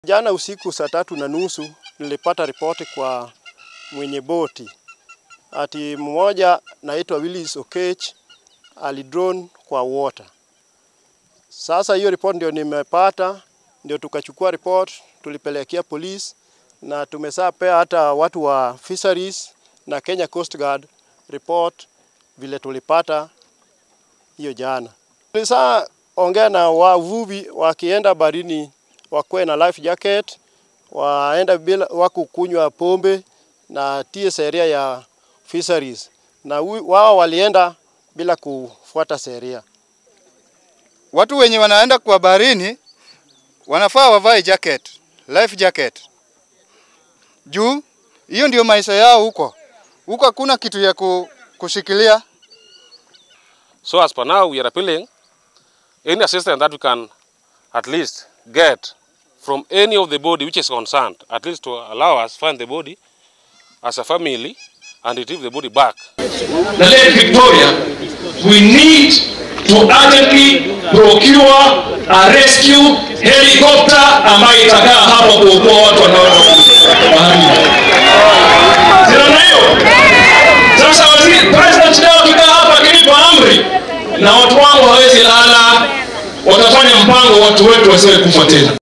Jana usiku saa tatu na nusu nilipata ripoti kwa mwenye boti ati mmoja naitwa Willis Okech alidrone kwa water. Sasa hiyo report ndio nimepata, ndio tukachukua report tulipelekea police na tumesapea hata watu wa fisheries na Kenya Coast Guard report vile tulipata hiyo jana. Tulisa ongea na wavuvi wakienda barini wakuwe na life jacket, waenda bila wakukunywa pombe na tie sheria ya fisheries, na hu- wao walienda bila kufuata sheria. Watu wenye wanaenda kwa baharini wanafaa wavae jacket, life jacket. Juu hiyo ndio maisha yao huko. Huko hakuna kitu ya ku, kushikilia. So as per now, we are appealing any assistance that we can at least get from any of the body which is concerned, at least to allow us find the body as a family and retrieve the body back. the Lake Victoria, we need to urgently procure a rescue helicopter ambayo itakaa hapo kuokoa watu wanaoenda baharini. Sina hiyo. Sasa waziri president leo akikaa hapa akinipa amri na watu wangu hawezi lala, watafanya mpango watu wetu wasiwe kufa tena.